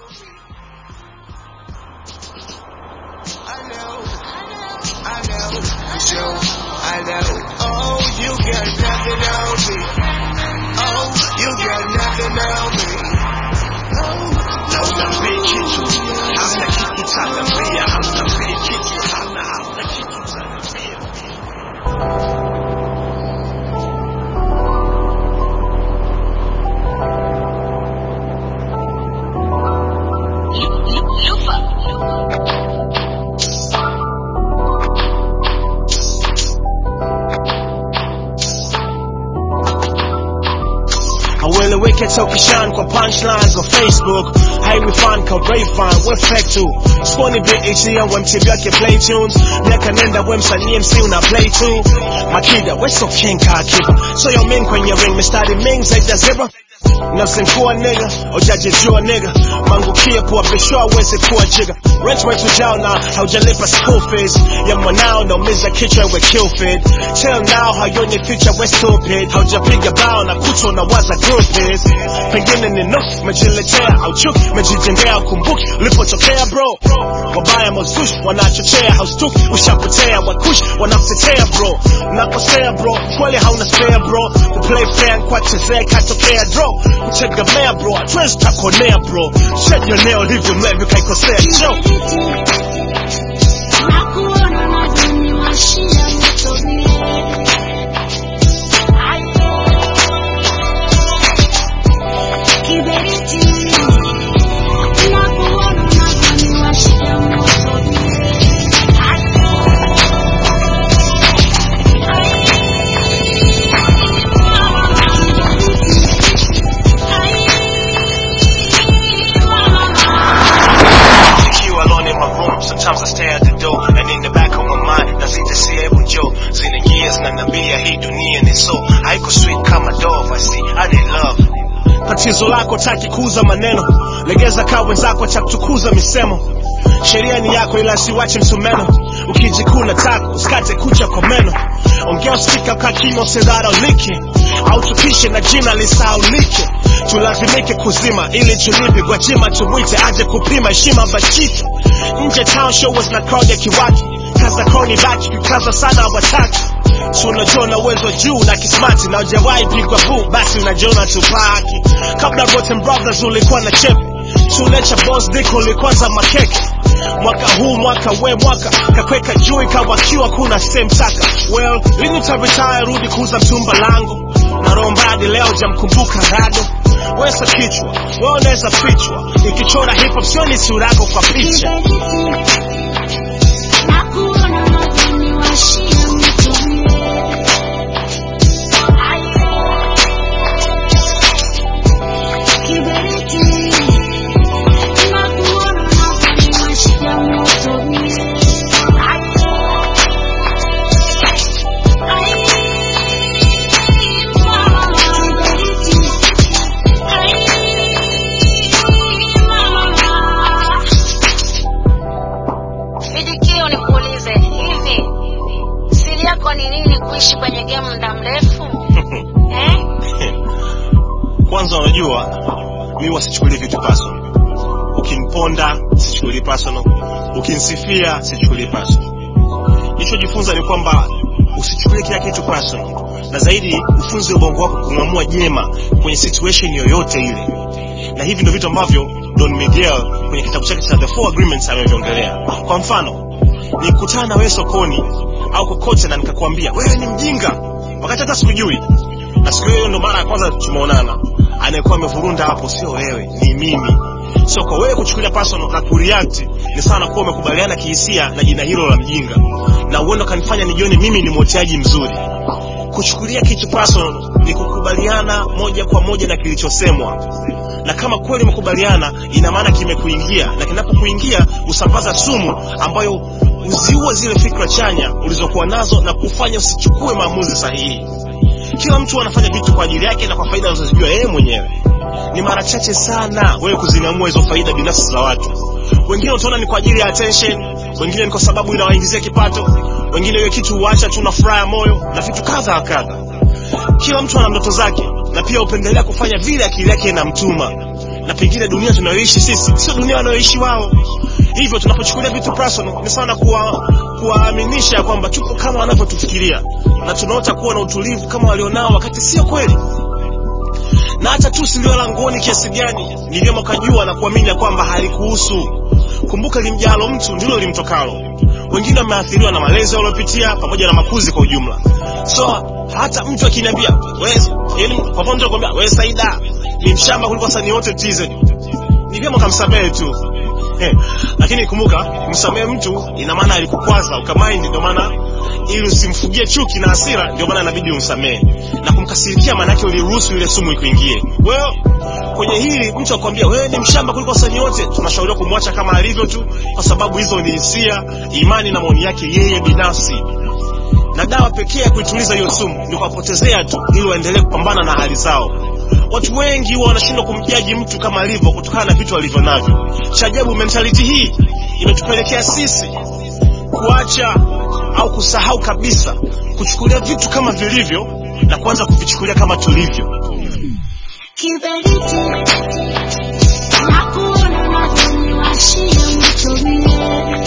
I know, I know, for sure, I know. Oh, you got nothing on me. Oh, you got nothing on me. Oh, Hautambei kitu, hamna kitu tanambia, hautambei kitu, hamna hamna kitu tanambia. haueleweki hata ukishan kwa punchlines kwa facebook haiwifan ka rayfan we fake tu sponi bit ya wemtib yake play tunes miaka nenda we msanii mc una play tu makida we so king ka akiba so yo min kwenye ring mistari ming zaidi ya zero nafsinkua nigga ujajijua nigga mangukie kuwapishwa aweze kuwa jiga rent wetu jao na haujalipa school fees ya mwanao naumiza kichwa we kill feed till now hayonye future we stupid haujapiga bao na kuto na waza groupies pengine ni nusu mejiletea au chuki mejijengea ukumbuki ulipotokea bro wabaya mazushi wanachochea haustuki ushapotea wakushi wanakutetea bro nakosea bro kweli hauna spare bro kuplay fair kwa chezea katokea draw kutegemea bro hatuwezi takonea bro shajionea ulivyo mlevi kaikosea show Nakuona nadhani washia mtobie. Kiberiti. Nakuona nadhani washia mtobie. Nikiwa alone in my room, sometimes I stare at the door And in the back of my mind, nazidi sehemu jo Zinaingia zinaniambia hii dunia ni so Haiko sweet kama dove, I see, I need love Tatizo lako taki kuuza maneno Legeza kaa wenzako cha kutukuza misemo Sheria ni yako ila siwache msumeno Ukijikuna tako, usikate kucha kwa meno Ongea usikika kwa kimo usidharaulike Au tupishe na jina lisaulike tulazimike kuzima ili tulipe gwajima tumwite aje kupima heshima bashike nje town show was na crowd ya kiwaki kaza kroni baki kikaza sana wataki si unajua na uwezo juu na kismati na ujawahi pigwa buu basi unajiona tupaki kabla Rotten Brothers ulikuwa na chepe tulecha boss dick ulikwanza makeke mwaka huu mwaka we mwaka kakweka juu ikawakiwa kuna same taka well lini utaretire rudi kuuza mtumba langu na rombadi leo jamkumbuka rado wesa kichwa we unaweza fichwa ikichora hip hop sioni sura yako kwa picha Nakuona nadhani washia mtobie. Kiberiti. Nakuona nadhani washia mtobie. Sidikio nikuulize hivi, siri yako ni nini kuishi kwenye game muda mrefu eh? kwanza unajua mi wasichukulie vitu personal ukimponda sichukulii personal ukinsifia sichukulii personal nilichojifunza ni kwamba usichukulie kila kitu personal na zaidi ufunze ubongo wako kung'amua jema kwenye situation yoyote ile na hivi ndio vitu ambavyo don miguel kwenye kitabu chake cha the four agreements ameviongelea kwa mfano nikutana na wewe sokoni au kokote na nikakwambia wewe ni mjinga wakati hata sikujui na siku hiyo ndo mara ya kwanza tumeonana anayekuwa amevurunda hapo sio wewe ni mimi so kwa wewe kuchukulia personal na kureact ni sana kuwa umekubaliana kihisia na jina hilo la mjinga na uenda kanifanya nijione mimi ni mwoteaji mzuri kuchukulia kitu personal ni kukubaliana moja kwa moja na kilichosemwa na kama kweli umekubaliana ina maana kimekuingia na kinapokuingia usambaza sumu ambayo uziua zile fikra chanya ulizokuwa nazo na kufanya usichukue maamuzi sahihi kila mtu anafanya vitu kwa ajili yake na kwa faida anazozijua yeye mwenyewe ni mara chache sana wewe kuzinamua hizo faida binafsi za watu wengine utaona ni kwa ajili ya attention wengine ni kwa sababu inawaingizia kipato wengine hiyo kitu huacha tu na furaha ya moyo na vitu kadha wa kadha kila mtu ana ndoto zake na pia hupendelea kufanya vile akili yake inamtuma na pengine dunia tunayoishi sisi sio dunia wanayoishi wao hivyo tunapochukulia vitu personal ni sana kuwa kuwaaminisha kwamba tupo kama wanavyotufikiria na tunaota kuwa na utulivu kama walionao wakati sio kweli na hata tu silio langoni kiasi gani ni vyema ukajua na kuamini ya kwamba halikuhusu kumbuka limjalo mtu ndilo limtokalo wengine wameathiriwa na malezi waliopitia pamoja na makuzi kwa ujumla so hata mtu akiniambia yani kwa mfano mtu anakuambia wewe Saida ni mshamba kuliko wasanii wote TZ ni vyema ukamsamehe tu eh, lakini kumbuka kumsamehe mtu ina maana alikukwaza ukamaindi ndio maana ili usimfugie chuki na hasira ndio maana inabidi umsamehe na kumkasirikia maana yake uliruhusu ile sumu ikuingie wewe kwenye hili mtu akwambia wewe ni mshamba kuliko wasanii wote tunashauriwa kumwacha kama alivyo tu kwa sababu hizo ni hisia imani na maoni yake yeye binafsi na dawa pekee ya kuituliza hiyo sumu ni kuwapotezea tu ili waendelee kupambana na hali zao watu wengi huwa wanashindwa kumjaji mtu kama alivyo kutokana na vitu alivyo navyo cha ajabu mentality hii imetupelekea sisi kuacha au kusahau kabisa kuchukulia vitu kama vilivyo na kuanza kuvichukulia kama tulivyo Kiberiti na kuona unavyoniwashia mtumie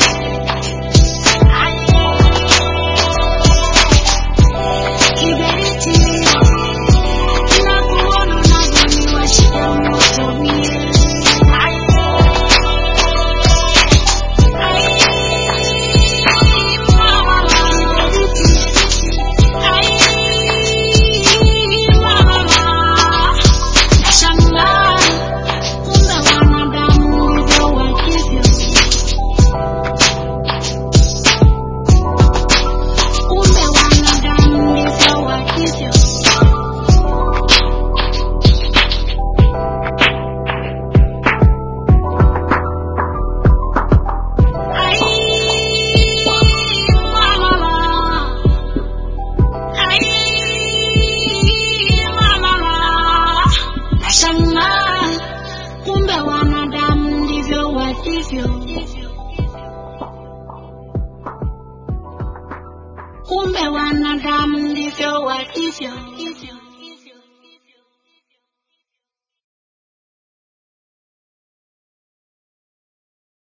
Kiberiti na kuona unavyoniwashia mtumie Nashangaa kumbe wanadamu ndivyo walivyo. Kumbe wanadamu ndivyo walivyo. Ai, mama. Nashangaa kumbe wanadamu ndivyo walivyo. Kumbe wanadamu ndivyo walivyo.